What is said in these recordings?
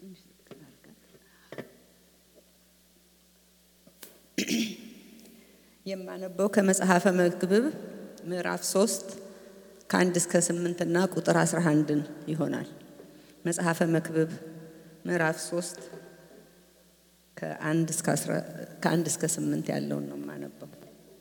የማነበው ከመጽሐፈ መክብብ ምዕራፍ ሶስት ከአንድ እስከ ስምንት እና ቁጥር አስራ አንድን ይሆናል። መጽሐፈ መክብብ ምዕራፍ ሶስት ከአንድ እስከ ስምንት ያለውን ነው የማነበው።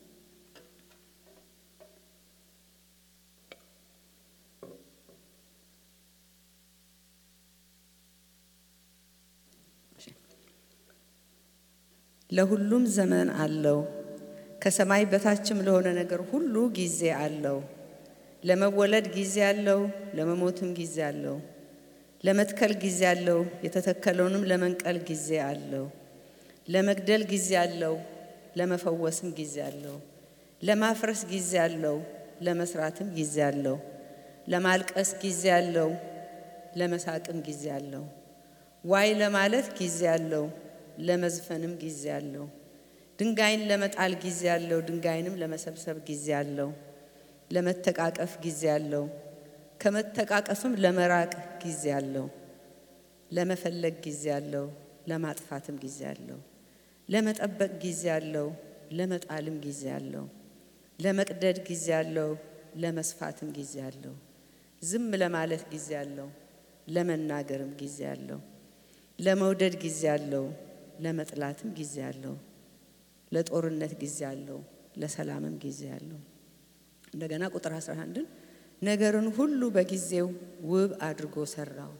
ለሁሉም ዘመን አለው፣ ከሰማይ በታችም ለሆነ ነገር ሁሉ ጊዜ አለው። ለመወለድ ጊዜ አለው፣ ለመሞትም ጊዜ አለው። ለመትከል ጊዜ አለው፣ የተተከለውንም ለመንቀል ጊዜ አለው። ለመግደል ጊዜ አለው፣ ለመፈወስም ጊዜ አለው። ለማፍረስ ጊዜ አለው፣ ለመስራትም ጊዜ አለው። ለማልቀስ ጊዜ አለው፣ ለመሳቅም ጊዜ አለው። ዋይ ለማለት ጊዜ አለው፣ ለመዝፈንም ጊዜ አለው። ድንጋይን ለመጣል ጊዜ አለው፣ ድንጋይንም ለመሰብሰብ ጊዜ አለው። ለመተቃቀፍ ጊዜ አለው፣ ከመተቃቀፍም ለመራቅ ጊዜ አለው። ለመፈለግ ጊዜ አለው፣ ለማጥፋትም ጊዜ አለው። ለመጠበቅ ጊዜ አለው፣ ለመጣልም ጊዜ አለው። ለመቅደድ ጊዜ አለው፣ ለመስፋትም ጊዜ አለው። ዝም ለማለት ጊዜ አለው፣ ለመናገርም ጊዜ አለው። ለመውደድ ጊዜ አለው፣ ለመጥላትም ጊዜ አለው። ለጦርነት ጊዜ አለው፣ ለሰላምም ጊዜ አለው። እንደገና ቁጥር 11ን ነገርን ሁሉ በጊዜው ውብ አድርጎ ሰራው።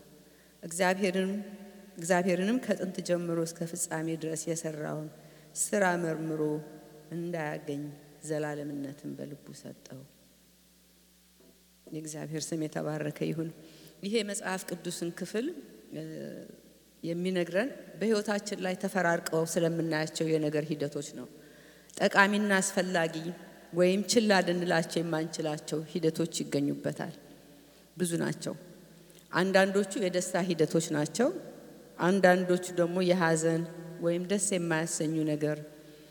እግዚአብሔርንም ከጥንት ጀምሮ እስከ ፍጻሜ ድረስ የሰራውን ስራ መርምሮ እንዳያገኝ ዘላለምነትን በልቡ ሰጠው። የእግዚአብሔር ስም የተባረከ ይሁን። ይሄ የመጽሐፍ ቅዱስን ክፍል የሚነግረን በሕይወታችን ላይ ተፈራርቀው ስለምናያቸው የነገር ሂደቶች ነው። ጠቃሚና አስፈላጊ ወይም ችላ ልንላቸው የማንችላቸው ሂደቶች ይገኙበታል። ብዙ ናቸው። አንዳንዶቹ የደስታ ሂደቶች ናቸው። አንዳንዶቹ ደግሞ የሐዘን ወይም ደስ የማያሰኙ ነገር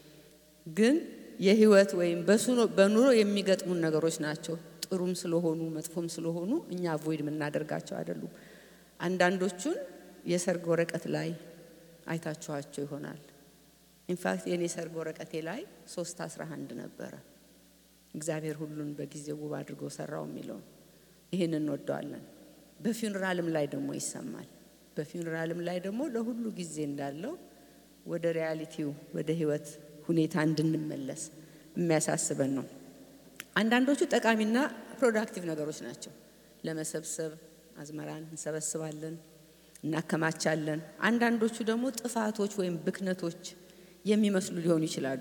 ግን የህይወት ወይም በኑሮ የሚገጥሙን ነገሮች ናቸው። ጥሩም ስለሆኑ መጥፎም ስለሆኑ እኛ አቮይድ የምናደርጋቸው አይደሉም። አንዳንዶቹን የሰርግ ወረቀት ላይ አይታችኋቸው ይሆናል። ኢንፋክት የኔ ሰርግ ወረቀቴ ላይ ሶስት አስራ አንድ ነበረ። እግዚአብሔር ሁሉን በጊዜው ውብ አድርጎ ሰራው የሚለውን ይህን እንወደዋለን። በፊውንራልም ላይ ደግሞ ይሰማል። በፊውንራልም ላይ ደግሞ ለሁሉ ጊዜ እንዳለው ወደ ሪያሊቲው ወደ ህይወት ሁኔታ እንድንመለስ የሚያሳስበን ነው። አንዳንዶቹ ጠቃሚና ፕሮዳክቲቭ ነገሮች ናቸው። ለመሰብሰብ አዝመራን እንሰበስባለን፣ እናከማቻለን። አንዳንዶቹ ደግሞ ጥፋቶች ወይም ብክነቶች የሚመስሉ ሊሆኑ ይችላሉ።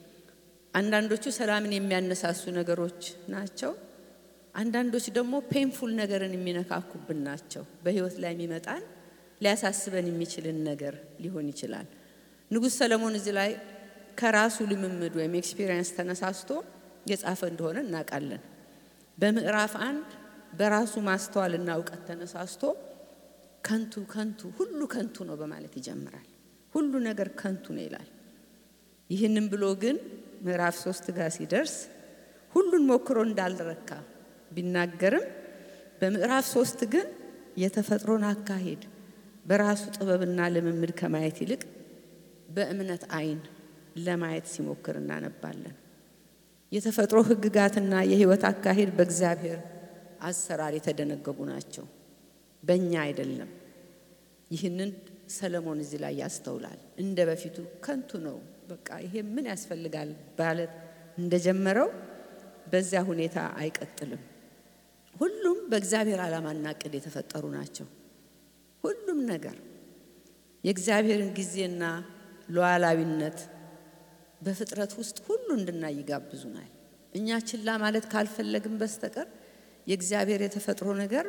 አንዳንዶቹ ሰላምን የሚያነሳሱ ነገሮች ናቸው። አንዳንዶች ደግሞ ፔንፉል ነገርን የሚነካኩብን ናቸው። በህይወት ላይ የሚመጣን ሊያሳስበን የሚችልን ነገር ሊሆን ይችላል። ንጉሥ ሰለሞን እዚህ ላይ ከራሱ ልምምድ ወይም ኤክስፒሪየንስ ተነሳስቶ የጻፈ እንደሆነ እናውቃለን። በምዕራፍ አንድ በራሱ ማስተዋልና እውቀት ተነሳስቶ ከንቱ ከንቱ ሁሉ ከንቱ ነው በማለት ይጀምራል። ሁሉ ነገር ከንቱ ነው ይላል። ይህንም ብሎ ግን ምዕራፍ ሶስት ጋር ሲደርስ ሁሉን ሞክሮ እንዳልረካ ቢናገርም በምዕራፍ ሶስት ግን የተፈጥሮን አካሄድ በራሱ ጥበብና ልምምድ ከማየት ይልቅ በእምነት ዓይን ለማየት ሲሞክር እናነባለን። የተፈጥሮ ሕግጋትና የህይወት አካሄድ በእግዚአብሔር አሰራር የተደነገጉ ናቸው፣ በእኛ አይደለም። ይህንን ሰለሞን እዚህ ላይ ያስተውላል። እንደ በፊቱ ከንቱ ነው፣ በቃ ይሄ ምን ያስፈልጋል ማለት እንደጀመረው በዚያ ሁኔታ አይቀጥልም። ሁሉም በእግዚአብሔር ዓላማና እቅድ የተፈጠሩ ናቸው። ሁሉም ነገር የእግዚአብሔርን ጊዜና ሉዓላዊነት በፍጥረት ውስጥ ሁሉ እንድናይ ይጋብዙናል። እኛ ችላ ማለት ካልፈለግን በስተቀር የእግዚአብሔር የተፈጥሮ ነገር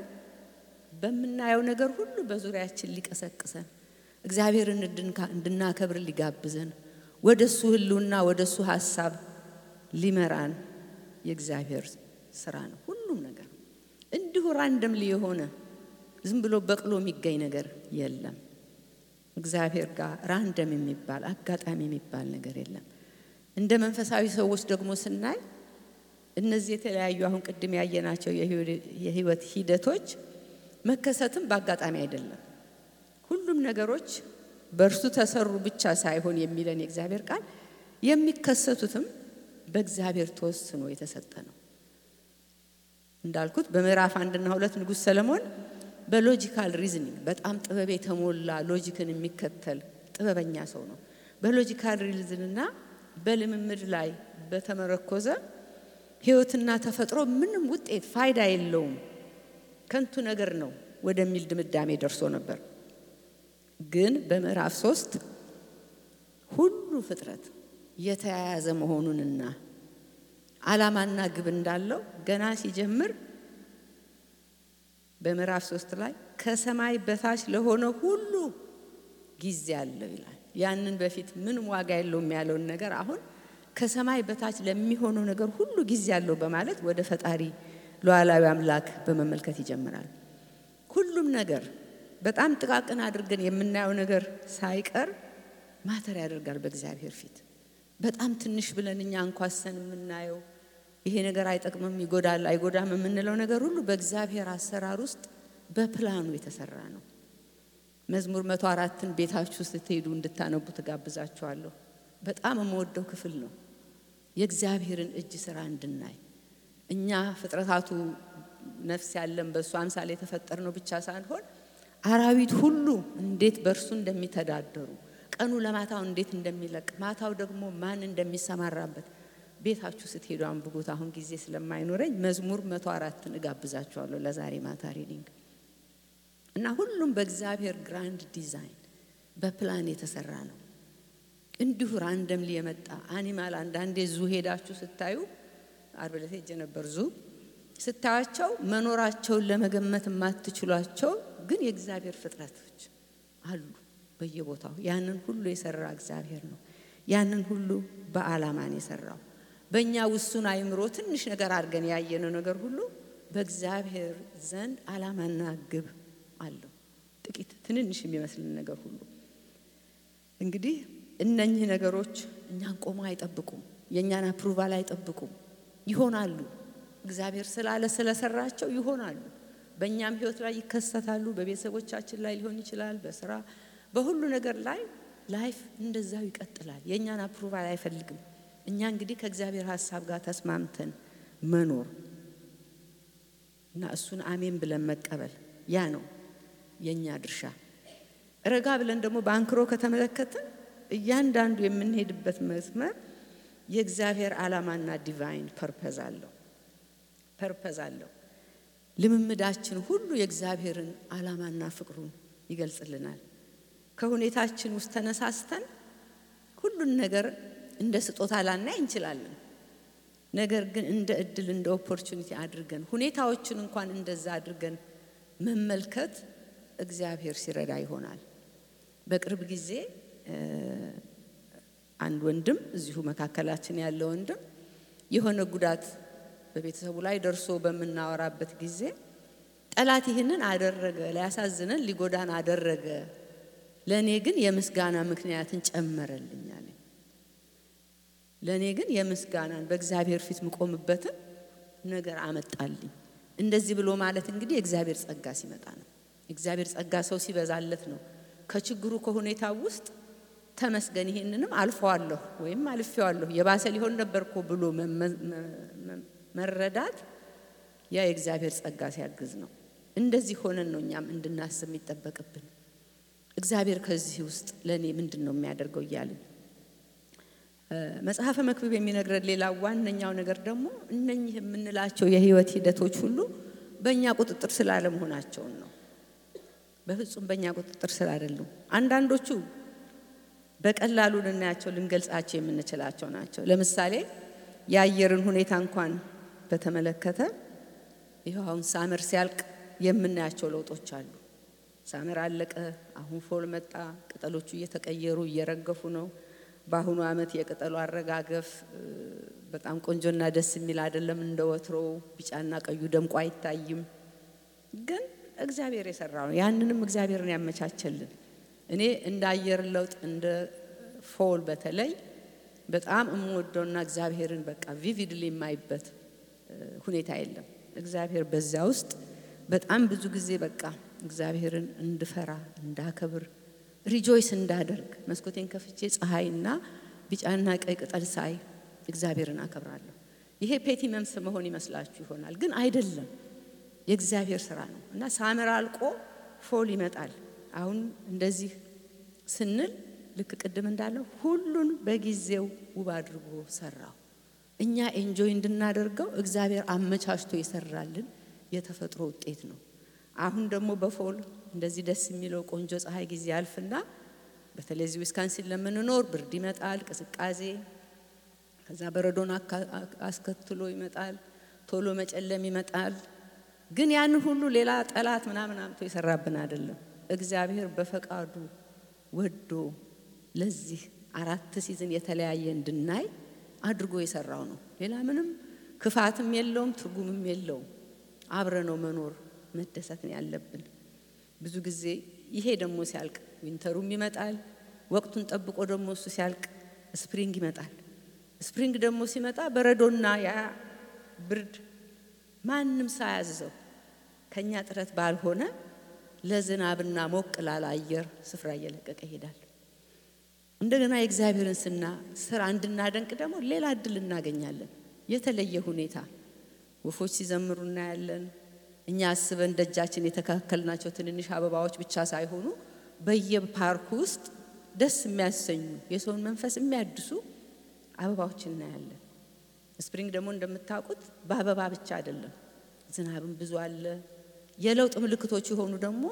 በምናየው ነገር ሁሉ በዙሪያችን ሊቀሰቅሰን እግዚአብሔርን እንድናከብር ሊጋብዘን ወደ እሱ ህልውና ወደ እሱ ሀሳብ ሊመራን የእግዚአብሔር ስራ ነው። ሁሉም ነገር እንዲሁ ራንደምሊ የሆነ ዝም ብሎ በቅሎ የሚገኝ ነገር የለም። እግዚአብሔር ጋር ራንደም የሚባል አጋጣሚ የሚባል ነገር የለም። እንደ መንፈሳዊ ሰዎች ደግሞ ስናይ እነዚህ የተለያዩ አሁን ቅድም ያየናቸው የህይወት ሂደቶች መከሰትም በአጋጣሚ አይደለም። ሁሉም ነገሮች በእርሱ ተሰሩ ብቻ ሳይሆን የሚለን የእግዚአብሔር ቃል የሚከሰቱትም በእግዚአብሔር ተወስኖ የተሰጠ ነው። እንዳልኩት በምዕራፍ አንድና ሁለት ንጉሥ ሰለሞን በሎጂካል ሪዝኒንግ በጣም ጥበብ የተሞላ ሎጂክን የሚከተል ጥበበኛ ሰው ነው። በሎጂካል ሪዝንና በልምምድ ላይ በተመረኮዘ ሕይወትና ተፈጥሮ ምንም ውጤት ፋይዳ የለውም፣ ከንቱ ነገር ነው ወደሚል ድምዳሜ ደርሶ ነበር። ግን በምዕራፍ ሶስት ሁሉ ፍጥረት የተያያዘ መሆኑንና ዓላማና ግብ እንዳለው ገና ሲጀምር በምዕራፍ ሶስት ላይ ከሰማይ በታች ለሆነ ሁሉ ጊዜ አለው ይላል። ያንን በፊት ምንም ዋጋ የለውም ያለውን ነገር አሁን ከሰማይ በታች ለሚሆነው ነገር ሁሉ ጊዜ አለው በማለት ወደ ፈጣሪ ሉዓላዊ አምላክ በመመልከት ይጀምራል። ሁሉም ነገር በጣም ጥቃቅን አድርገን የምናየው ነገር ሳይቀር ማተር ያደርጋል በእግዚአብሔር ፊት። በጣም ትንሽ ብለን እኛ እንኳሰን የምናየው ይሄ ነገር አይጠቅምም፣ ይጎዳል፣ አይጎዳም የምንለው ነገር ሁሉ በእግዚአብሔር አሰራር ውስጥ በፕላኑ የተሰራ ነው። መዝሙር መቶ አራትን ቤታችሁ ስትሄዱ እንድታነቡ ትጋብዛችኋለሁ። በጣም የምወደው ክፍል ነው። የእግዚአብሔርን እጅ ስራ እንድናይ እኛ ፍጥረታቱ ነፍስ ያለን በእሱ አምሳል የተፈጠር ነው ብቻ ሳንሆን አራዊት ሁሉ እንዴት በእርሱ እንደሚተዳደሩ ቀኑ ለማታው እንዴት እንደሚለቅ ማታው ደግሞ ማን እንደሚሰማራበት ቤታችሁ ስትሄዱ አንብቡት። አሁን ጊዜ ስለማይኖረኝ መዝሙር መቶ አራትን እጋብዛችኋለሁ ለዛሬ ማታ ሪዲንግ እና ሁሉም በእግዚአብሔር ግራንድ ዲዛይን በፕላን የተሰራ ነው። እንዲሁ ራንደምሊ የመጣ አኒማል አንዳንዴ ዙ ሄዳችሁ ስታዩ አርብ ዕለት ሄጄ ነበር ዙ ስታያቸው መኖራቸውን ለመገመት የማትችሏቸው ግን የእግዚአብሔር ፍጥረቶች አሉ በየቦታው። ያንን ሁሉ የሰራ እግዚአብሔር ነው። ያንን ሁሉ በዓላማን የሰራው በእኛ ውሱን አይምሮ ትንሽ ነገር አድርገን ያየነው ነገር ሁሉ በእግዚአብሔር ዘንድ ዓላማና ግብ አለው። ጥቂት ትንንሽ የሚመስልን ነገር ሁሉ እንግዲህ እነኚህ ነገሮች እኛን ቆሞ አይጠብቁም። የእኛን አፕሩቫል አይጠብቁም። ይሆናሉ። እግዚአብሔር ስላለ ስለሰራቸው ይሆናሉ። በእኛም ሕይወት ላይ ይከሰታሉ። በቤተሰቦቻችን ላይ ሊሆን ይችላል። በስራ በሁሉ ነገር ላይ ላይፍ እንደዛው ይቀጥላል። የእኛን አፕሩቫል አይፈልግም። እኛ እንግዲህ ከእግዚአብሔር ሀሳብ ጋር ተስማምተን መኖር እና እሱን አሜን ብለን መቀበል ያ ነው የእኛ ድርሻ። ረጋ ብለን ደግሞ በአንክሮ ከተመለከትን እያንዳንዱ የምንሄድበት መስመር የእግዚአብሔር ዓላማና ዲቫይን ፐርፐዝ አለው ፐርፐዝ አለው። ልምምዳችን ሁሉ የእግዚአብሔርን ዓላማና ፍቅሩን ይገልጽልናል። ከሁኔታችን ውስጥ ተነሳስተን ሁሉን ነገር እንደ ስጦታ ላናይ እንችላለን። ነገር ግን እንደ እድል እንደ ኦፖርቹኒቲ አድርገን ሁኔታዎችን እንኳን እንደዛ አድርገን መመልከት እግዚአብሔር ሲረዳ ይሆናል። በቅርብ ጊዜ አንድ ወንድም እዚሁ መካከላችን ያለ ወንድም የሆነ ጉዳት በቤተሰቡ ላይ ደርሶ በምናወራበት ጊዜ ጠላት ይህንን አደረገ፣ ሊያሳዝነን ሊጎዳን አደረገ፣ ለእኔ ግን የምስጋና ምክንያትን ጨመረልኝ አለ። ለእኔ ግን የምስጋናን በእግዚአብሔር ፊት ምቆምበትን ነገር አመጣልኝ። እንደዚህ ብሎ ማለት እንግዲህ የእግዚአብሔር ጸጋ ሲመጣ ነው። የእግዚአብሔር ጸጋ ሰው ሲበዛለት ነው ከችግሩ ከሁኔታ ውስጥ ተመስገን ይሄንንም አልፈዋለሁ ወይም አልፌዋለሁ የባሰ ሊሆን ነበር እኮ ብሎ መረዳት ያ የእግዚአብሔር ጸጋ ሲያግዝ ነው። እንደዚህ ሆነን ነው እኛም እንድናስብ የሚጠበቅብን። እግዚአብሔር ከዚህ ውስጥ ለእኔ ምንድን ነው የሚያደርገው እያልን መጽሐፈ መክብብ የሚነግረን ሌላ ዋነኛው ነገር ደግሞ እነኚህ የምንላቸው የህይወት ሂደቶች ሁሉ በእኛ ቁጥጥር ስላለመሆናቸውን ነው። በፍጹም በእኛ ቁጥጥር ስላይደሉም አንዳንዶቹ በቀላሉ ልናያቸው ልንገልጻቸው የምንችላቸው ናቸው። ለምሳሌ የአየርን ሁኔታ እንኳን በተመለከተ ይኸው አሁን ሳመር ሲያልቅ የምናያቸው ለውጦች አሉ። ሳመር አለቀ፣ አሁን ፎል መጣ፣ ቅጠሎቹ እየተቀየሩ እየረገፉ ነው። በአሁኑ ዓመት የቅጠሉ አረጋገፍ በጣም ቆንጆና ደስ የሚል አይደለም። እንደ ወትሮው ቢጫና ቀዩ ደምቆ አይታይም። ግን እግዚአብሔር የሰራው ነው። ያንንም እግዚአብሔርን ያመቻቸልን። እኔ እንደ አየር ለውጥ እንደ ፎል በተለይ በጣም የምወደውና እግዚአብሔርን በቃ ቪቪድሊ የማይበት ሁኔታ የለም። እግዚአብሔር በዚያ ውስጥ በጣም ብዙ ጊዜ በቃ እግዚአብሔርን እንድፈራ እንዳከብር ሪጆይስ እንዳደርግ መስኮቴን ከፍቼ ፀሐይና ቢጫና ቀይ ቅጠል ሳይ እግዚአብሔርን አከብራለሁ። ይሄ ፔቲ መምስ መሆን ይመስላችሁ ይሆናል፣ ግን አይደለም። የእግዚአብሔር ስራ ነው እና ሳምር አልቆ ፎል ይመጣል። አሁን እንደዚህ ስንል ልክ ቅድም እንዳለው ሁሉን በጊዜው ውብ አድርጎ ሰራው። እኛ ኤንጆይ እንድናደርገው እግዚአብሔር አመቻችቶ የሰራልን የተፈጥሮ ውጤት ነው። አሁን ደግሞ በፎል እንደዚህ ደስ የሚለው ቆንጆ ፀሐይ ጊዜ ያልፍና በተለይ እዚህ ዊስካንሲን ለምንኖር ብርድ ይመጣል፣ ቅዝቃዜ፣ ከዛ በረዶን አስከትሎ ይመጣል፣ ቶሎ መጨለም ይመጣል። ግን ያንን ሁሉ ሌላ ጠላት ምናምን አምቶ የሰራብን አይደለም። እግዚአብሔር በፈቃዱ ወዶ ለዚህ አራት ሲዝን የተለያየ እንድናይ አድርጎ የሰራው ነው። ሌላ ምንም ክፋትም የለውም፣ ትርጉምም የለውም። አብረ ነው መኖር መደሰት ነው ያለብን። ብዙ ጊዜ ይሄ ደግሞ ሲያልቅ ዊንተሩም ይመጣል። ወቅቱን ጠብቆ ደግሞ እሱ ሲያልቅ ስፕሪንግ ይመጣል። ስፕሪንግ ደግሞ ሲመጣ በረዶና ያ ብርድ ማንም ሳያዝዘው ከኛ ጥረት ባልሆነ ለዝናብና ሞቅ ላለ አየር ስፍራ እየለቀቀ ይሄዳል። እንደገና የእግዚአብሔርን ስና ስራ እንድናደንቅ ደግሞ ሌላ እድል እናገኛለን። የተለየ ሁኔታ ወፎች ሲዘምሩ እናያለን። እኛ አስበን ደጃችን የተካከልናቸው ትንንሽ አበባዎች ብቻ ሳይሆኑ በየፓርኩ ውስጥ ደስ የሚያሰኙ የሰውን መንፈስ የሚያድሱ አበባዎች እናያለን። ስፕሪንግ ደግሞ እንደምታውቁት በአበባ ብቻ አይደለም፣ ዝናብም ብዙ አለ። የለውጥ ምልክቶች የሆኑ ደግሞ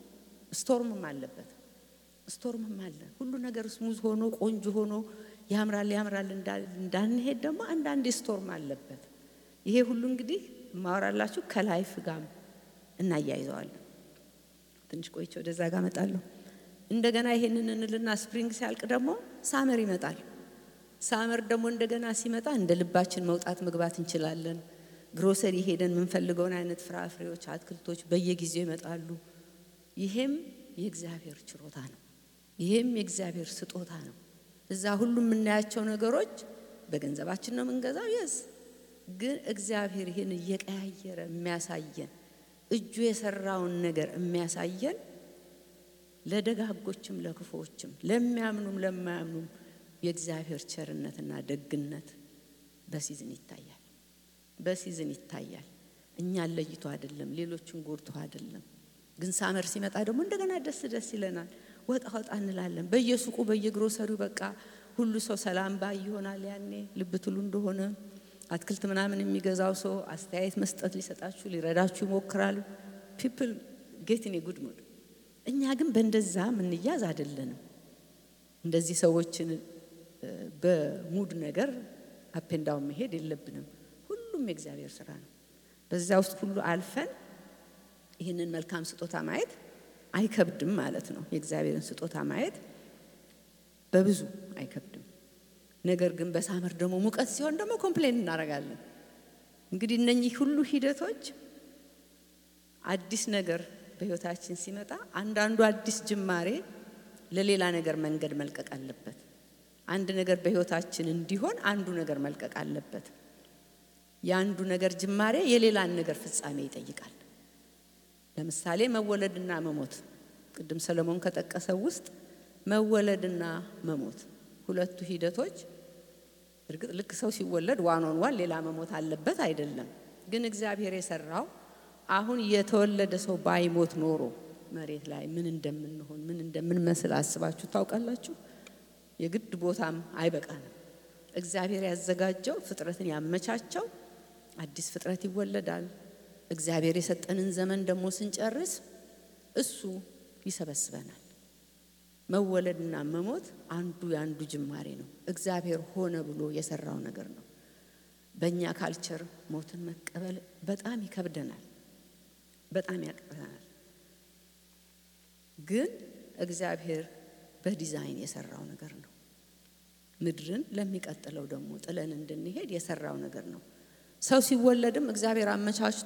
ስቶርምም አለበት። ስቶርምም አለ። ሁሉ ነገር ስሙዝ ሆኖ ቆንጆ ሆኖ ያምራል ያምራል እንዳንሄድ ደግሞ አንዳንድ ስቶርም አለበት። ይሄ ሁሉ እንግዲህ ማወራላችሁ ከላይፍ ጋር እናያይዘዋለን። ትንሽ ቆይቼ ወደዛ ጋር እመጣለሁ። እንደገና ይሄንን እንልና ስፕሪንግ ሲያልቅ ደግሞ ሳመር ይመጣል። ሳመር ደግሞ እንደገና ሲመጣ እንደ ልባችን መውጣት መግባት እንችላለን። ግሮሰሪ ሄደን የምንፈልገውን አይነት ፍራፍሬዎች፣ አትክልቶች በየጊዜው ይመጣሉ። ይሄም የእግዚአብሔር ችሮታ ነው። ይሄም የእግዚአብሔር ስጦታ ነው። እዛ ሁሉ የምናያቸው ነገሮች በገንዘባችን ነው የምንገዛው የስ ግን እግዚአብሔር ይህን እየቀያየረ የሚያሳየን እጁ የሰራውን ነገር የሚያሳየን ለደጋጎችም ለክፉዎችም ለሚያምኑም ለማያምኑም የእግዚአብሔር ቸርነትና ደግነት በሲዝን ይታያል። በሲዝን ይታያል። እኛን ለይቶ አይደለም፣ ሌሎችን ጎድቶ አይደለም። ግን ሳመር ሲመጣ ደግሞ እንደገና ደስ ደስ ይለናል። ወጣ ወጣ እንላለን። በየሱቁ በየግሮሰሪው በቃ ሁሉ ሰው ሰላም ባይ ይሆናል። ያኔ ልብ ትሉ እንደሆነ አትክልት ምናምን የሚገዛው ሰው አስተያየት መስጠት ሊሰጣችሁ ሊረዳችሁ ይሞክራል። ፒፕል ጌት ኢን ጉድ ሙድ። እኛ ግን በእንደዛ ምንያዝ አይደለንም። እንደዚህ ሰዎችን በሙድ ነገር አፔንዳውን መሄድ የለብንም። ሁሉም የእግዚአብሔር ስራ ነው። በዚያ ውስጥ ሁሉ አልፈን ይህንን መልካም ስጦታ ማየት አይከብድም ማለት ነው። የእግዚአብሔርን ስጦታ ማየት በብዙ አይከብድም። ነገር ግን በሳመር ደግሞ ሙቀት ሲሆን ደግሞ ኮምፕሌን እናደርጋለን። እንግዲህ እነኚህ ሁሉ ሂደቶች አዲስ ነገር በህይወታችን ሲመጣ አንዳንዱ አዲስ ጅማሬ ለሌላ ነገር መንገድ መልቀቅ አለበት። አንድ ነገር በህይወታችን እንዲሆን አንዱ ነገር መልቀቅ አለበት። የአንዱ ነገር ጅማሬ የሌላን ነገር ፍጻሜ ይጠይቃል። ለምሳሌ መወለድና መሞት ቅድም ሰለሞን ከጠቀሰው ውስጥ መወለድና መሞት ሁለቱ ሂደቶች እርግጥ ልክ ሰው ሲወለድ ዋን ኦን ዋን ሌላ መሞት አለበት አይደለም። ግን እግዚአብሔር የሰራው አሁን የተወለደ ሰው ባይሞት ኖሮ መሬት ላይ ምን እንደምንሆን ምን እንደምንመስል አስባችሁ ታውቃላችሁ? የግድ ቦታም አይበቃንም። እግዚአብሔር ያዘጋጀው ፍጥረትን ያመቻቸው አዲስ ፍጥረት ይወለዳል። እግዚአብሔር የሰጠንን ዘመን ደግሞ ስንጨርስ እሱ ይሰበስበናል። መወለድና መሞት አንዱ የአንዱ ጅማሬ ነው። እግዚአብሔር ሆነ ብሎ የሰራው ነገር ነው። በእኛ ካልቸር ሞትን መቀበል በጣም ይከብደናል፣ በጣም ያቅተናል። ግን እግዚአብሔር በዲዛይን የሰራው ነገር ነው። ምድርን ለሚቀጥለው ደግሞ ጥለን እንድንሄድ የሰራው ነገር ነው። ሰው ሲወለድም እግዚአብሔር አመቻችቶ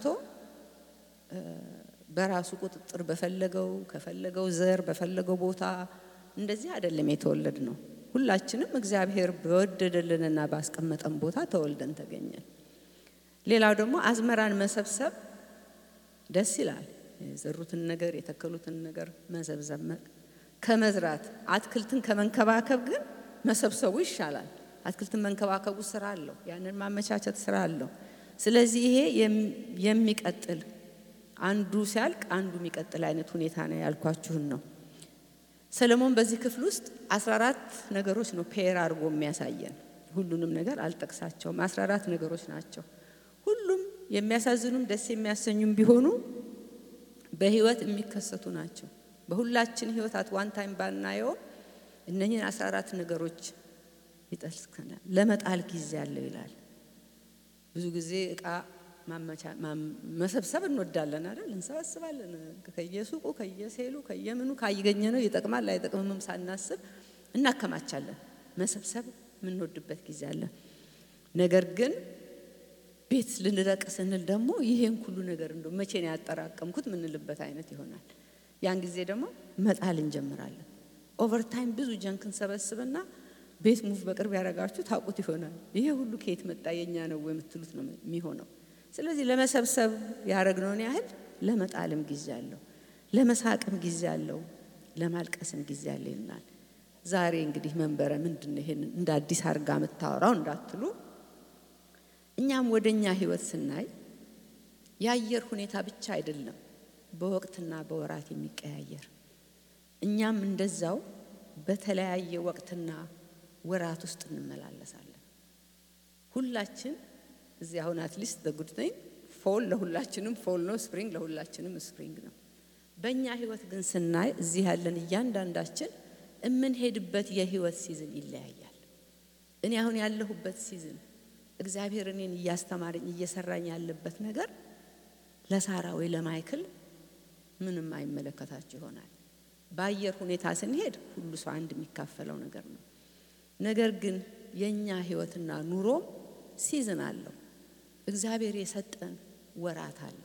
በራሱ ቁጥጥር በፈለገው ከፈለገው ዘር በፈለገው ቦታ እንደዚህ አይደለም የተወለድ ነው። ሁላችንም እግዚአብሔር በወደደልንና ባስቀመጠን ቦታ ተወልደን ተገኘን። ሌላው ደግሞ አዝመራን መሰብሰብ ደስ ይላል። የዘሩትን ነገር የተከሉትን ነገር መሰብሰብ ከመዝራት አትክልትን ከመንከባከብ ግን መሰብሰቡ ይሻላል። አትክልትን መንከባከቡ ስራ አለው፣ ያንን ማመቻቸት ስራ አለው። ስለዚህ ይሄ የሚቀጥል አንዱ ሲያልቅ አንዱ የሚቀጥል አይነት ሁኔታ ነው ያልኳችሁን ነው። ሰለሞን በዚህ ክፍል ውስጥ 14 ነገሮች ነው ፔር አድርጎ የሚያሳየን። ሁሉንም ነገር አልጠቅሳቸውም። 14 ነገሮች ናቸው። ሁሉም የሚያሳዝኑም ደስ የሚያሰኙም ቢሆኑ በህይወት የሚከሰቱ ናቸው። በሁላችን ህይወት አት ዋን ታይም ባናየውም እነኝህን 14 ነገሮች ይጠቅሰናል። ለመጣል ጊዜ አለው ይላል። ብዙ ጊዜ እቃ መሰብሰብ እንወዳለን አይደል? እንሰበስባለን። ከየሱቁ ከየሴሉ ከየምኑ ካየገኘ ነው ይጠቅማል አይጠቅምም ሳናስብ እናከማቻለን። መሰብሰብ የምንወድበት ጊዜ አለ። ነገር ግን ቤት ልንረቅ ስንል ደግሞ ይሄን ሁሉ ነገር እንደ መቼ ነው ያጠራቀምኩት ምንልበት አይነት ይሆናል። ያን ጊዜ ደግሞ መጣል እንጀምራለን። ኦቨርታይም ብዙ ጀንክ እንሰበስብና ቤት ሙቭ በቅርብ ያደረጋችሁ ታውቁት ይሆናል። ይሄ ሁሉ ከየት መጣ የኛ ነው የምትሉት ነው የሚሆነው። ስለዚህ ለመሰብሰብ ያደረግነውን ያህል ለመጣልም ጊዜ አለው፣ ለመሳቅም ጊዜ አለው፣ ለማልቀስም ጊዜ አለ ይልናል። ዛሬ እንግዲህ መንበረ ምንድን ነው ይሄን እንደ አዲስ አድርጋ የምታወራው እንዳትሉ፣ እኛም ወደ እኛ ህይወት ስናይ የአየር ሁኔታ ብቻ አይደለም በወቅትና በወራት የሚቀያየር እኛም እንደዛው በተለያየ ወቅትና ወራት ውስጥ እንመላለሳለን። ሁላችን እዚህ አሁን አትሊስት በጉድ ነኝ ፎል ለሁላችንም ፎል ነው፣ ስፕሪንግ ለሁላችንም ስፕሪንግ ነው። በእኛ ህይወት ግን ስናይ እዚህ ያለን እያንዳንዳችን የምንሄድበት የህይወት ሲዝን ይለያያል። እኔ አሁን ያለሁበት ሲዝን እግዚአብሔር እኔን እያስተማረኝ እየሰራኝ ያለበት ነገር ለሳራ ወይ ለማይክል ምንም አይመለከታችሁ ይሆናል። በአየር ሁኔታ ስንሄድ ሁሉ ሰው አንድ የሚካፈለው ነገር ነው። ነገር ግን የእኛ ህይወትና ኑሮ ሲዝን አለው። እግዚአብሔር የሰጠን ወራት አለ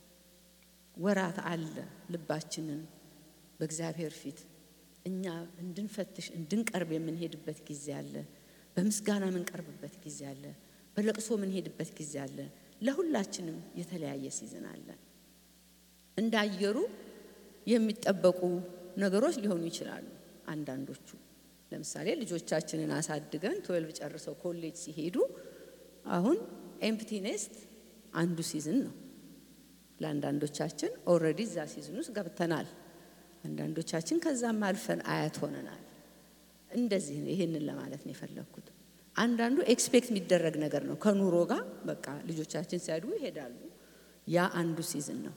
ወራት አለ። ልባችንን በእግዚአብሔር ፊት እኛ እንድንፈትሽ እንድንቀርብ የምንሄድበት ጊዜ አለ። በምስጋና የምንቀርብበት ጊዜ አለ። በለቅሶ የምንሄድበት ጊዜ አለ። ለሁላችንም የተለያየ ሲዝን አለ። እንደ አየሩ የሚጠበቁ ነገሮች ሊሆኑ ይችላሉ። አንዳንዶቹ ለምሳሌ ልጆቻችንን አሳድገን ትዌልቭ ጨርሰው ኮሌጅ ሲሄዱ አሁን ኤምፕቲ ኔስት አንዱ ሲዝን ነው። ለአንዳንዶቻችን ኦልሬዲ እዛ ሲዝን ውስጥ ገብተናል። አንዳንዶቻችን ከዛም አልፈን አያት ሆነናል። እንደዚህ ነው። ይሄንን ለማለት ነው የፈለግኩት። አንዳንዱ ኤክስፔክት የሚደረግ ነገር ነው ከኑሮ ጋር በቃ ልጆቻችን ሲያድጉ ይሄዳሉ። ያ አንዱ ሲዝን ነው።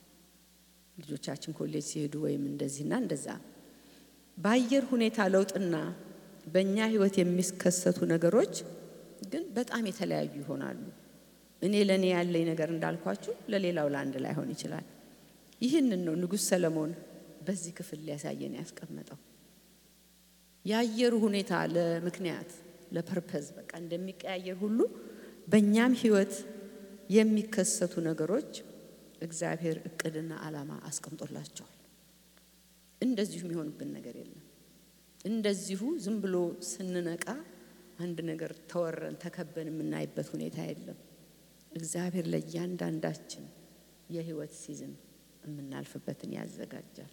ልጆቻችን ኮሌጅ ሲሄዱ ወይም እንደዚህና እንደዛ በአየር ሁኔታ ለውጥና በእኛ ህይወት የሚከሰቱ ነገሮች ግን በጣም የተለያዩ ይሆናሉ። እኔ ለእኔ ያለኝ ነገር እንዳልኳችሁ ለሌላው ለአንድ ላይሆን ይችላል። ይህንን ነው ንጉሥ ሰለሞን በዚህ ክፍል ሊያሳየን ያስቀመጠው። የአየሩ ሁኔታ ለምክንያት ለፐርፐዝ በቃ እንደሚቀያየር ሁሉ በእኛም ህይወት የሚከሰቱ ነገሮች እግዚአብሔር እቅድና ዓላማ አስቀምጦላቸዋል። እንደዚሁ የሚሆንብን ነገር የለም። እንደዚሁ ዝም ብሎ ስንነቃ አንድ ነገር ተወረን ተከበን የምናይበት ሁኔታ የለም። እግዚአብሔር ለእያንዳንዳችን የህይወት ሲዝን የምናልፍበትን ያዘጋጃል።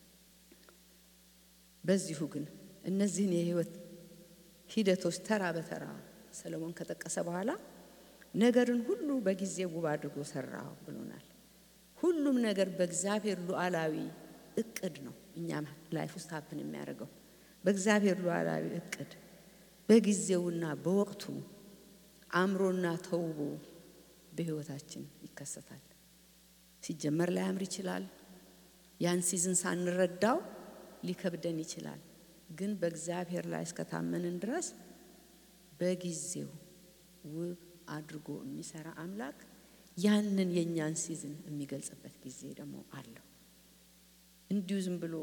በዚሁ ግን እነዚህን የህይወት ሂደቶች ተራ በተራ ሰለሞን ከጠቀሰ በኋላ ነገርን ሁሉ በጊዜ ውብ አድርጎ ሰራው ብሎናል። ሁሉም ነገር በእግዚአብሔር ሉዓላዊ እቅድ ነው እኛም ላይፍ ውስጥ ሀፕን የሚያደርገው በእግዚአብሔር ሉዓላዊ እቅድ በጊዜውና በወቅቱ አምሮና ተውቦ በህይወታችን ይከሰታል። ሲጀመር ላያምር ይችላል። ያን ሲዝን ሳንረዳው ሊከብደን ይችላል። ግን በእግዚአብሔር ላይ እስከታመንን ድረስ በጊዜው ውብ አድርጎ የሚሰራ አምላክ ያንን የእኛን ሲዝን የሚገልጽበት ጊዜ ደግሞ አለው። እንዲሁ ዝም ብሎ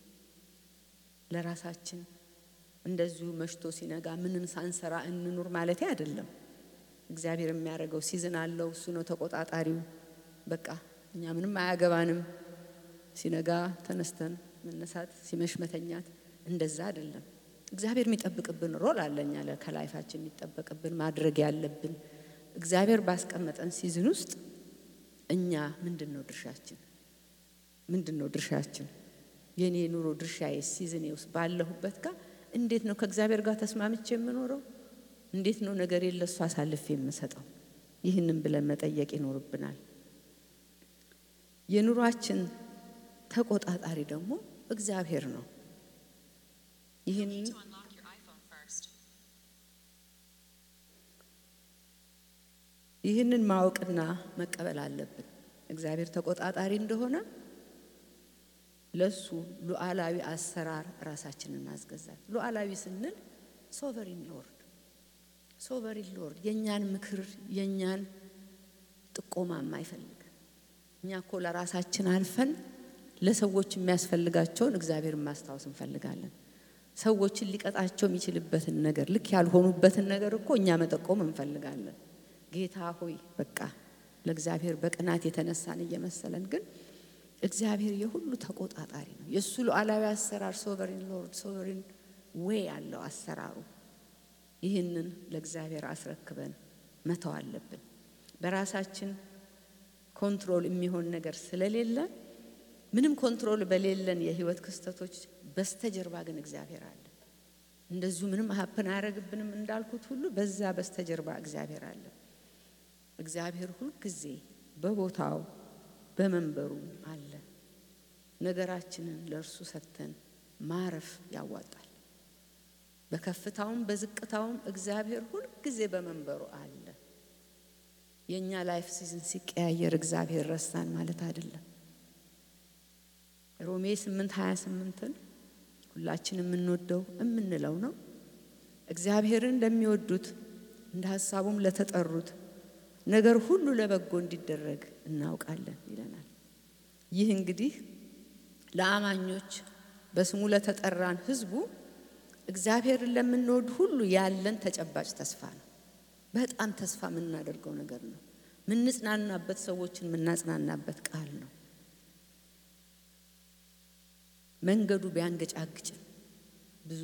ለራሳችን እንደዚሁ መሽቶ ሲነጋ ምንም ሳንሰራ እንኑር ማለት አይደለም። እግዚአብሔር የሚያደርገው ሲዝን አለው። እሱ ነው ተቆጣጣሪው። በቃ እኛ ምንም አያገባንም። ሲነጋ ተነስተን መነሳት፣ ሲመሽ መተኛት፣ እንደዛ አይደለም። እግዚአብሔር የሚጠብቅብን ሮል አለ። እኛ ከላይፋችን የሚጠበቅብን ማድረግ ያለብን እግዚአብሔር ባስቀመጠን ሲዝን ውስጥ እኛ ምንድን ነው ድርሻችን? ምንድን ነው ድርሻችን? የኔ ኑሮ ድርሻዬ ሲዝኔ ውስጥ ባለሁበት ጋር እንዴት ነው ከእግዚአብሔር ጋር ተስማምቼ የምኖረው? እንዴት ነው ነገር ለሱ አሳልፌ የምሰጠው? ይህንን ብለን መጠየቅ ይኖርብናል። የኑሯችን ተቆጣጣሪ ደግሞ እግዚአብሔር ነው። ይህን to unlock your iPhone first. ይህንን ማወቅና መቀበል አለብን። እግዚአብሔር ተቆጣጣሪ እንደሆነ ለሱ ሉዓላዊ አሰራር ራሳችንን እናስገዛል። ሉዓላዊ ስንል ሶቨሪን ሎርድ ሶቨሪን ሎርድ የእኛን ምክር የእኛን ጥቆማ የማይፈልግ እኛ እኮ ለራሳችን አልፈን ለሰዎች የሚያስፈልጋቸውን እግዚአብሔርን ማስታወስ እንፈልጋለን። ሰዎችን ሊቀጣቸው የሚችልበትን ነገር ልክ ያልሆኑበትን ነገር እኮ እኛ መጠቆም እንፈልጋለን። ጌታ ሆይ በቃ ለእግዚአብሔር በቅናት የተነሳን እየመሰለን ግን እግዚአብሔር የሁሉ ተቆጣጣሪ ነው። የእሱ ሉዓላዊ አሰራር ሶቨሪን ሎርድ ሶቨሪን ዌይ ያለው አሰራሩ ይህንን ለእግዚአብሔር አስረክበን መተው አለብን። በራሳችን ኮንትሮል የሚሆን ነገር ስለሌለ ምንም ኮንትሮል በሌለን የህይወት ክስተቶች በስተጀርባ ግን እግዚአብሔር አለ። እንደዚሁ ምንም ሀፕን አያደርግብንም እንዳልኩት ሁሉ በዛ በስተጀርባ እግዚአብሔር አለ። እግዚአብሔር ሁልጊዜ በቦታው በመንበሩ አለ። ነገራችንን ለእርሱ ሰጥተን ማረፍ ያዋጣል። በከፍታውም በዝቅታውም እግዚአብሔር ሁልጊዜ በመንበሩ አለ። የእኛ ላይፍ ሲዝን ሲቀያየር እግዚአብሔር ረሳን ማለት አይደለም። ሮሜ 8 28ን ሁላችን የምንወደው የምንለው ነው። እግዚአብሔርን ለሚወዱት እንደ ሀሳቡም ለተጠሩት ነገር ሁሉ ለበጎ እንዲደረግ እናውቃለን ይለናል። ይህ እንግዲህ ለአማኞች በስሙ ለተጠራን ህዝቡ እግዚአብሔርን ለምንወድ ሁሉ ያለን ተጨባጭ ተስፋ ነው። በጣም ተስፋ የምናደርገው ነገር ነው። ምንጽናናበት፣ ሰዎችን የምናጽናናበት ቃል ነው። መንገዱ ቢያንገጫግጭም ብዙ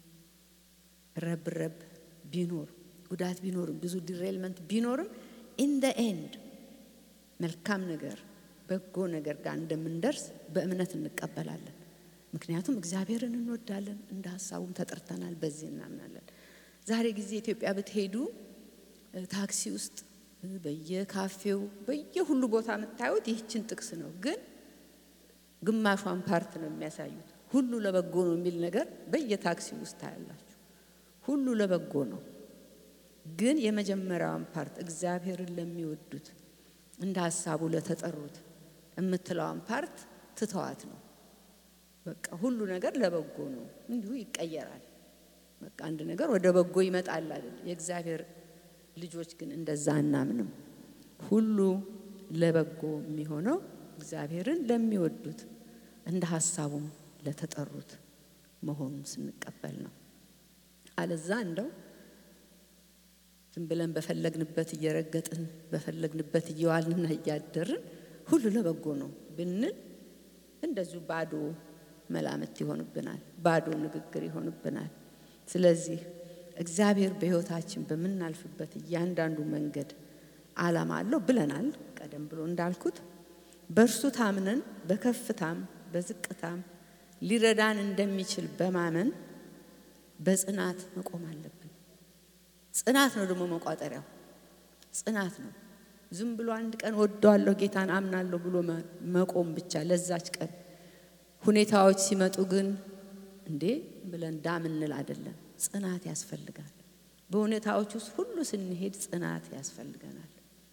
ረብረብ ቢኖር ጉዳት ቢኖርም ብዙ ዲሬልመንት ቢኖርም ኢን ደ ኤንድ መልካም ነገር በጎ ነገር ጋር እንደምንደርስ በእምነት እንቀበላለን። ምክንያቱም እግዚአብሔርን እንወዳለን፣ እንደ ሀሳቡም ተጠርተናል። በዚህ እናምናለን። ዛሬ ጊዜ ኢትዮጵያ ብትሄዱ ታክሲ ውስጥ በየካፌው በየሁሉ ቦታ የምታዩት ይህችን ጥቅስ ነው። ግን ግማሿን ፓርት ነው የሚያሳዩት። ሁሉ ለበጎ ነው የሚል ነገር በየታክሲ ውስጥ ታያላችሁ። ሁሉ ለበጎ ነው። ግን የመጀመሪያዋን ፓርት እግዚአብሔርን ለሚወዱት እንደ ሀሳቡ ለተጠሩት የምትለዋን ፓርት ትተዋት ነው። በቃ ሁሉ ነገር ለበጎ ነው፣ እንዲሁ ይቀየራል። በቃ አንድ ነገር ወደ በጎ ይመጣል አይደል? የእግዚአብሔር ልጆች ግን እንደዛ አናምንም። ሁሉ ለበጎ የሚሆነው እግዚአብሔርን ለሚወዱት እንደ ሀሳቡም ለተጠሩት መሆኑን ስንቀበል ነው። አለዛ እንደው ዝም ብለን በፈለግንበት እየረገጥን በፈለግንበት እየዋልንና እያደርን ሁሉ ለበጎ ነው ብንል እንደዚሁ ባዶ መላምት ይሆንብናል፣ ባዶ ንግግር ይሆንብናል። ስለዚህ እግዚአብሔር በሕይወታችን በምናልፍበት እያንዳንዱ መንገድ ዓላማ አለው ብለናል። ቀደም ብሎ እንዳልኩት በእርሱ ታምነን በከፍታም በዝቅታም ሊረዳን እንደሚችል በማመን በጽናት መቆም አለብን። ጽናት ነው ደግሞ መቋጠሪያው፣ ጽናት ነው። ዝም ብሎ አንድ ቀን ወደዋለሁ ጌታን አምናለሁ ብሎ መቆም ብቻ ለዛች ቀን። ሁኔታዎች ሲመጡ ግን እንዴ ብለን ዳም እንል አይደለም። ጽናት ያስፈልጋል። በሁኔታዎች ውስጥ ሁሉ ስንሄድ ጽናት ያስፈልገናል።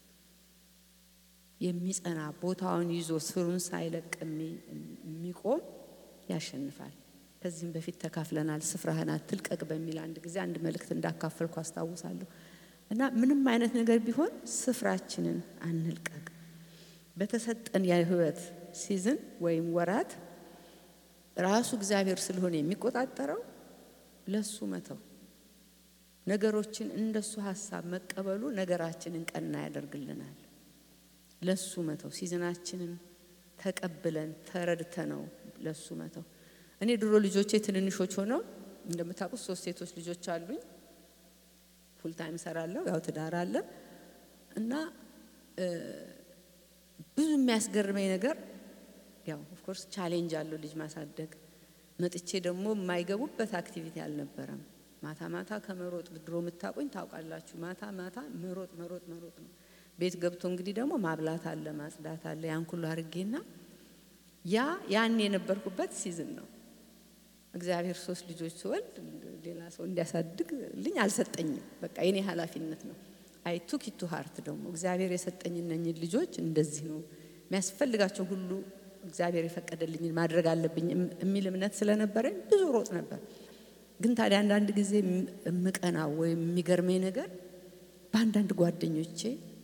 የሚጸና ቦታውን ይዞ ስሩን ሳይለቅ የሚቆም ያሸንፋል። ከዚህም በፊት ተካፍለናል። ስፍራህን አትልቀቅ በሚል አንድ ጊዜ አንድ መልእክት እንዳካፈልኩ አስታውሳለሁ። እና ምንም አይነት ነገር ቢሆን ስፍራችንን አንልቀቅ። በተሰጠን የህይወት ሲዝን ወይም ወራት ራሱ እግዚአብሔር ስለሆነ የሚቆጣጠረው ለሱ መተው፣ ነገሮችን እንደሱ ሀሳብ መቀበሉ ነገራችንን ቀና ያደርግልናል። ለሱ መተው፣ ሲዝናችንን ተቀብለን ተረድተ ነው ለሱ መተው። እኔ ድሮ ልጆቼ ትንንሾች ሆነው እንደምታውቁት ሶስት ሴቶች ልጆች አሉኝ። ፉልታይም ሰራለሁ፣ ያው ትዳር አለ እና ብዙ የሚያስገርመኝ ነገር ያው ኦፍኮርስ ቻሌንጅ አለው ልጅ ማሳደግ። መጥቼ ደግሞ የማይገቡበት አክቲቪቲ አልነበረም። ማታ ማታ ከመሮጥ ድሮ የምታውቁኝ ታውቃላችሁ። ማታ ማታ መሮጥ መሮጥ መሮጥ ነው። ቤት ገብቶ እንግዲህ ደግሞ ማብላት አለ ማጽዳት አለ። ያን ሁሉ አድርጌና ያ ያን የነበርኩበት ሲዝን ነው። እግዚአብሔር ሶስት ልጆች ስወልድ ሌላ ሰው እንዲያሳድግ ልኝ አልሰጠኝም። በቃ የኔ ኃላፊነት ነው። አይ ቱክ ኢቱ ሀርት ደግሞ እግዚአብሔር የሰጠኝ እነኝን ልጆች እንደዚህ ነው የሚያስፈልጋቸው ሁሉ እግዚአብሔር የፈቀደልኝን ማድረግ አለብኝ የሚል እምነት ስለነበረኝ ብዙ ሮጥ ነበር። ግን ታዲያ አንዳንድ ጊዜ የምቀናው ወይም የሚገርመኝ ነገር በአንዳንድ ጓደኞቼ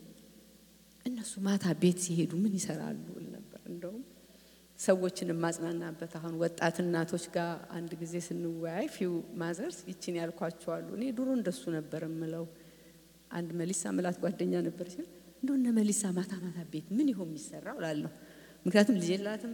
እነሱ ማታ ቤት ሲሄዱ ምን ይሰራሉ እል ነበር። እንደውም ሰዎችን የማጽናናበት አሁን ወጣት እናቶች ጋር አንድ ጊዜ ስንወያይ ፊው ማዘርስ ይችን ያልኳቸዋሉ። እኔ ድሮ እንደሱ ነበር የምለው። አንድ መሊሳ ምላት ጓደኛ ነበር ሲል እንደው እነ መሊሳ ማታ ማታ ቤት ምን ይሆን የሚሰራው እላለሁ። ምክንያቱም ልጅ የላትም።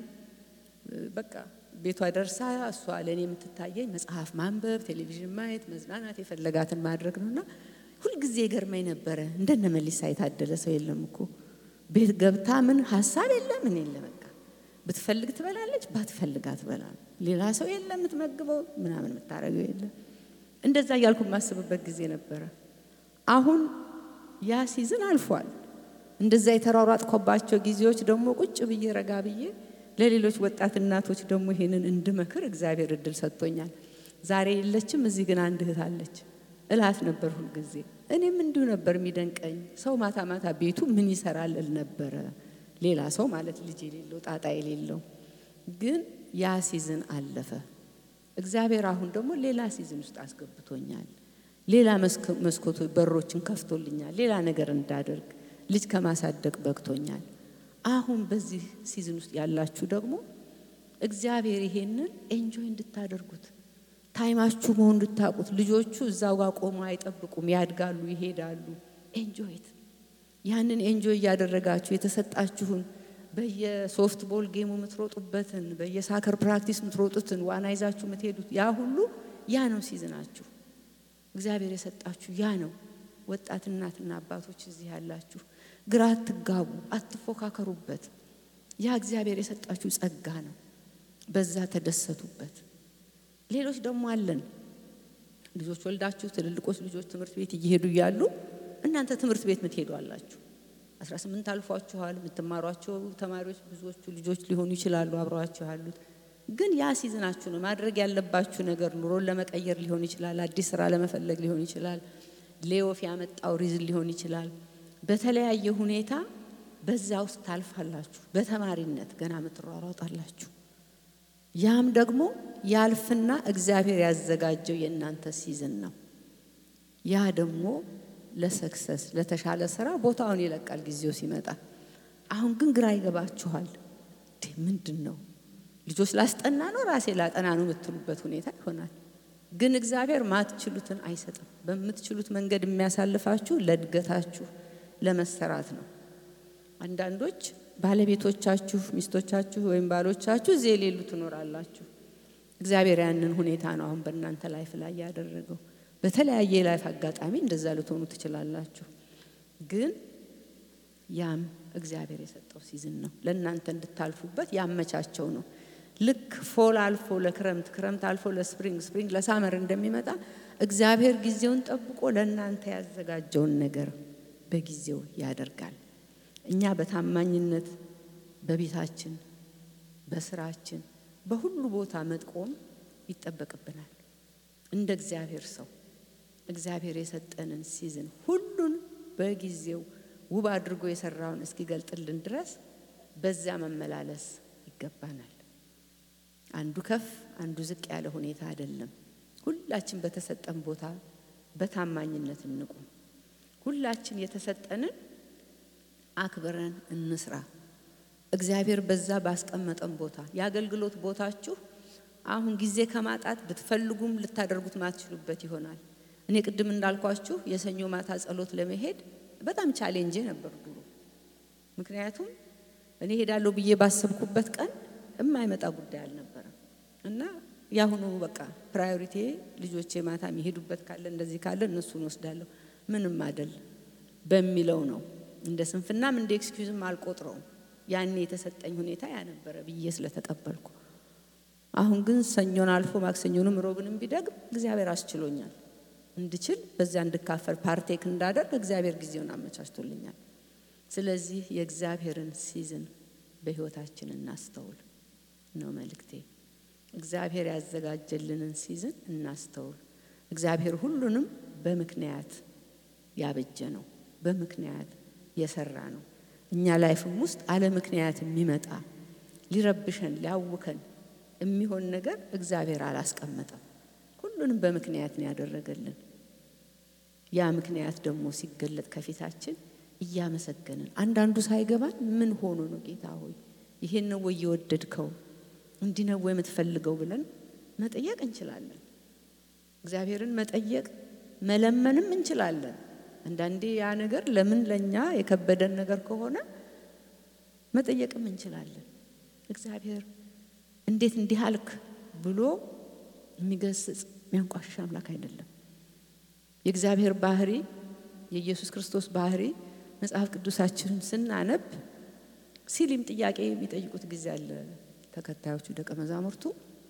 በቃ ቤቷ ደርሳ እሷ ለእኔ የምትታየኝ መጽሐፍ ማንበብ፣ ቴሌቪዥን ማየት፣ መዝናናት፣ የፈለጋትን ማድረግ ነውና ሁልጊዜ ገርመኝ ነበረ። እንደነ መሊሳ የታደለ ሰው የለም እኮ ቤት ገብታ ምን ሀሳብ የለ ምን የለ በቃ ብትፈልግ ትበላለች፣ ባትፈልግ አትበላም። ሌላ ሰው የለ የምትመግበው ምናምን የምታደርገው የለ። እንደዛ እያልኩ የማስብበት ጊዜ ነበረ። አሁን ያ ሲዝን አልፏል። እንደዛ የተሯሯጥኮባቸው ጊዜዎች ደግሞ ቁጭ ብዬ ረጋ ብዬ ለሌሎች ወጣት እናቶች ደግሞ ይሄንን እንድመክር እግዚአብሔር እድል ሰጥቶኛል። ዛሬ የለችም፣ እዚህ ግን አንድ እህት አለች እላት ነበር ሁልጊዜ። እኔም እንዲሁ ነበር የሚደንቀኝ። ሰው ማታ ማታ ቤቱ ምን ይሰራል እል ነበረ። ሌላ ሰው ማለት ልጅ የሌለው ጣጣ የሌለው ግን ያ ሲዝን አለፈ። እግዚአብሔር አሁን ደግሞ ሌላ ሲዝን ውስጥ አስገብቶኛል። ሌላ መስኮቶ በሮችን ከፍቶልኛል። ሌላ ነገር እንዳደርግ ልጅ ከማሳደግ በቅቶኛል። አሁን በዚህ ሲዝን ውስጥ ያላችሁ ደግሞ እግዚአብሔር ይሄንን ኤንጆይ እንድታደርጉት ታይማችሁ መሆን እንድታውቁት። ልጆቹ እዛው ጋር ቆሞ አይጠብቁም፣ ያድጋሉ፣ ይሄዳሉ። ኤንጆይት ያንን ኤንጆይ እያደረጋችሁ የተሰጣችሁን በየሶፍት ቦል ጌሙ የምትሮጡበትን በየሳከር ፕራክቲስ የምትሮጡትን ዋና ይዛችሁ የምትሄዱት ያ ሁሉ ያ ነው ሲዝናችሁ። እግዚአብሔር የሰጣችሁ ያ ነው። ወጣት እናትና አባቶች እዚህ ያላችሁ ግራ አትጋቡ፣ አትፎካከሩበት። ያ እግዚአብሔር የሰጣችሁ ጸጋ ነው። በዛ ተደሰቱበት። ሌሎች ደግሞ አለን ልጆች ወልዳችሁ ትልልቆች ልጆች ትምህርት ቤት እየሄዱ እያሉ እናንተ ትምህርት ቤት ምትሄዱ አላችሁ። 18 አልፏችኋል። የምትማሯቸው ተማሪዎች ብዙዎቹ ልጆች ሊሆኑ ይችላሉ አብረዋችሁ ያሉት። ግን ያ ሲዝናችሁ ነው። ማድረግ ያለባችሁ ነገር ኑሮን ለመቀየር ሊሆን ይችላል። አዲስ ስራ ለመፈለግ ሊሆን ይችላል። ሌዮፍ ያመጣው ሪዝን ሊሆን ይችላል። በተለያየ ሁኔታ በዛ ውስጥ ታልፋላችሁ። በተማሪነት ገና ምትሯሯጣላችሁ። ያም ደግሞ ያልፍና እግዚአብሔር ያዘጋጀው የእናንተ ሲዝን ነው። ያ ደግሞ ለሰክሰስ ለተሻለ ስራ ቦታውን ይለቃል ጊዜው ሲመጣ። አሁን ግን ግራ ይገባችኋል። ምንድን ነው ልጆች ላስጠና ነው ራሴ ላጠና ነው የምትሉበት ሁኔታ ይሆናል። ግን እግዚአብሔር ማትችሉትን አይሰጥም። በምትችሉት መንገድ የሚያሳልፋችሁ ለእድገታችሁ ለመሰራት ነው። አንዳንዶች ባለቤቶቻችሁ፣ ሚስቶቻችሁ ወይም ባሎቻችሁ እዚህ የሌሉ ትኖራላችሁ። እግዚአብሔር ያንን ሁኔታ ነው አሁን በእናንተ ላይፍ ላይ ያደረገው። በተለያየ የላይፍ አጋጣሚ እንደዛ ልትሆኑ ትችላላችሁ። ግን ያም እግዚአብሔር የሰጠው ሲዝን ነው። ለእናንተ እንድታልፉበት ያመቻቸው ነው። ልክ ፎል አልፎ ለክረምት፣ ክረምት አልፎ ለስፕሪንግ፣ ስፕሪንግ ለሳመር እንደሚመጣ እግዚአብሔር ጊዜውን ጠብቆ ለእናንተ ያዘጋጀውን ነገር በጊዜው ያደርጋል። እኛ በታማኝነት በቤታችን፣ በስራችን፣ በሁሉ ቦታ መጥቆም ይጠበቅብናል። እንደ እግዚአብሔር ሰው እግዚአብሔር የሰጠንን ሲዝን ሁሉን በጊዜው ውብ አድርጎ የሰራውን እስኪገልጥልን ድረስ በዚያ መመላለስ ይገባናል። አንዱ ከፍ አንዱ ዝቅ ያለ ሁኔታ አይደለም። ሁላችን በተሰጠን ቦታ በታማኝነት እንቁም። ሁላችን የተሰጠንን አክብረን እንስራ። እግዚአብሔር በዛ ባስቀመጠን ቦታ የአገልግሎት ቦታችሁ አሁን ጊዜ ከማጣት ብትፈልጉም ልታደርጉት ማትችሉበት ይሆናል። እኔ ቅድም እንዳልኳችሁ የሰኞ ማታ ጸሎት ለመሄድ በጣም ቻሌንጄ ነበር ድሮ። ምክንያቱም እኔ ሄዳለሁ ብዬ ባሰብኩበት ቀን የማይመጣ ጉዳይ አልነበረም እና የአሁኑ በቃ ፕራዮሪቲ ልጆቼ ማታ የሚሄዱበት ካለ እንደዚህ ካለ እነሱን ወስዳለሁ ምንም አደል በሚለው ነው። እንደ ስንፍናም እንደ ኤክስኪዩዝም አልቆጥረውም። ያኔ የተሰጠኝ ሁኔታ ያ ነበረ ብዬ ስለተቀበልኩ፣ አሁን ግን ሰኞን አልፎ ማክሰኞንም ሮብንም ቢደግም እግዚአብሔር አስችሎኛል እንድችል በዚያ እንድካፈል ፓርቴክ እንዳደርግ እግዚአብሔር ጊዜውን አመቻችቶልኛል። ስለዚህ የእግዚአብሔርን ሲዝን በሕይወታችን እናስተውል ነው መልእክቴ። እግዚአብሔር ያዘጋጀልንን ሲዝን እናስተውል። እግዚአብሔር ሁሉንም በምክንያት ያበጀ ነው፣ በምክንያት የሰራ ነው። እኛ ላይፍም ውስጥ አለ ምክንያት የሚመጣ ሊረብሸን ሊያውከን የሚሆን ነገር እግዚአብሔር አላስቀመጠም። ሁሉንም በምክንያት ነው ያደረገልን። ያ ምክንያት ደግሞ ሲገለጥ ከፊታችን እያመሰገንን አንዳንዱ ሳይገባን ምን ሆኖ ነው ጌታ ሆይ ይሄን ነው ወይ የወደድከው እንዲህ ነው ወይ የምትፈልገው ብለን መጠየቅ እንችላለን። እግዚአብሔርን መጠየቅ መለመንም እንችላለን። አንዳንዴ ያ ነገር ለምን ለእኛ የከበደን ነገር ከሆነ መጠየቅም እንችላለን። እግዚአብሔር እንዴት እንዲህ አልክ ብሎ የሚገስጽ የሚያንቋሽሽ አምላክ አይደለም። የእግዚአብሔር ባህሪ የኢየሱስ ክርስቶስ ባህሪ መጽሐፍ ቅዱሳችንን ስናነብ ሲሊም ጥያቄ የሚጠይቁት ጊዜ አለ። ተከታዮቹ ደቀ መዛሙርቱ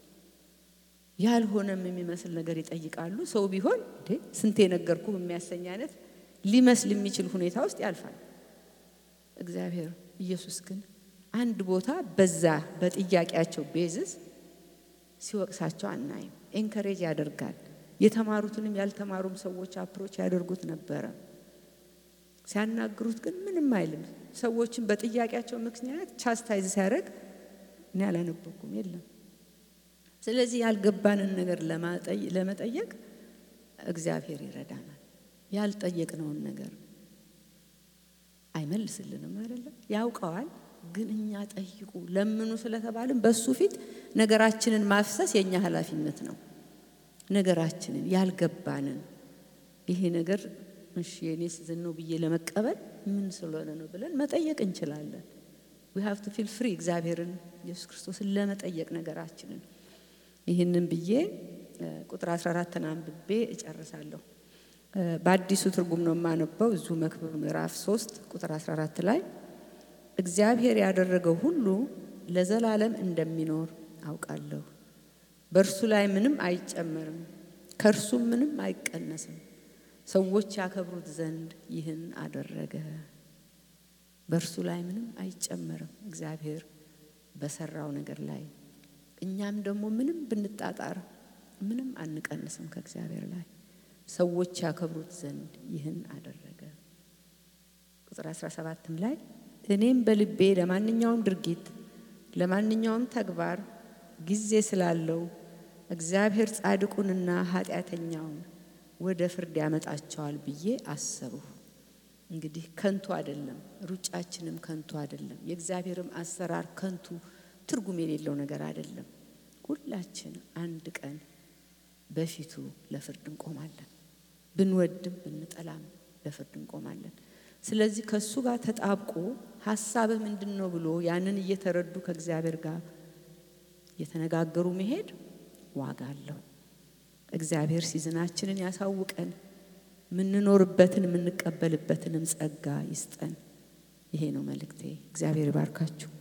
ያልሆነም የሚመስል ነገር ይጠይቃሉ። ሰው ቢሆን እንዴ ስንቴ ነገርኩ የሚያሰኝ አይነት ሊመስል የሚችል ሁኔታ ውስጥ ያልፋል። እግዚአብሔር ኢየሱስ ግን አንድ ቦታ በዛ በጥያቄያቸው ቤዝስ ሲወቅሳቸው አናይም። ኤንከሬጅ ያደርጋል። የተማሩትንም ያልተማሩም ሰዎች አፕሮች ያደርጉት ነበረ። ሲያናግሩት ግን ምንም አይልም። ሰዎችን በጥያቄያቸው ምክንያት ቻስታይዝ ሲያደርግ እኔ አላነበኩም የለም። ስለዚህ ያልገባንን ነገር ለመጠየቅ እግዚአብሔር ይረዳናል። ያልጠየቅነውን ነገር አይመልስልንም አይደለም፣ ያውቀዋል። ግን እኛ ጠይቁ ለምኑ ስለተባልን በሱ ፊት ነገራችንን ማፍሰስ የእኛ ኃላፊነት ነው። ነገራችንን ያልገባንን ይሄ ነገር እሺ የኔ ሲዝን ነው ብዬ ለመቀበል ምን ስለሆነ ነው ብለን መጠየቅ እንችላለን። ዊ ሃቭ ቱ ፊል ፍሪ እግዚአብሔርን ኢየሱስ ክርስቶስን ለመጠየቅ ነገራችንን። ይህንን ብዬ ቁጥር 14ን አንብቤ እጨርሳለሁ። በአዲሱ ትርጉም ነው የማነበው። እዚሁ መክብብ ምዕራፍ 3 ቁጥር 14 ላይ እግዚአብሔር ያደረገው ሁሉ ለዘላለም እንደሚኖር አውቃለሁ። በእርሱ ላይ ምንም አይጨመርም፣ ከእርሱም ምንም አይቀነስም። ሰዎች ያከብሩት ዘንድ ይህን አደረገ። በእርሱ ላይ ምንም አይጨመርም እግዚአብሔር በሰራው ነገር ላይ። እኛም ደግሞ ምንም ብንጣጣር ምንም አንቀንስም ከእግዚአብሔር ላይ። ሰዎች ያከብሩት ዘንድ ይህን አደረገ። ቁጥር 17ም ላይ እኔም በልቤ ለማንኛውም ድርጊት ለማንኛውም ተግባር ጊዜ ስላለው እግዚአብሔር ጻድቁንና ኃጢአተኛውን ወደ ፍርድ ያመጣቸዋል ብዬ አሰብሁ። እንግዲህ ከንቱ አይደለም፣ ሩጫችንም ከንቱ አይደለም፣ የእግዚአብሔርም አሰራር ከንቱ ትርጉም የሌለው ነገር አይደለም። ሁላችን አንድ ቀን በፊቱ ለፍርድ እንቆማለን። ብንወድም ብንጠላም ለፍርድ እንቆማለን። ስለዚህ ከእሱ ጋር ተጣብቆ ሀሳብህ ምንድን ነው ብሎ ያንን እየተረዱ ከእግዚአብሔር ጋር እየተነጋገሩ መሄድ ዋጋ አለው። እግዚአብሔር ሲዝናችንን ያሳውቀን፣ የምንኖርበትን የምንቀበልበትንም ጸጋ ይስጠን። ይሄ ነው መልእክቴ። እግዚአብሔር ይባርካችሁ።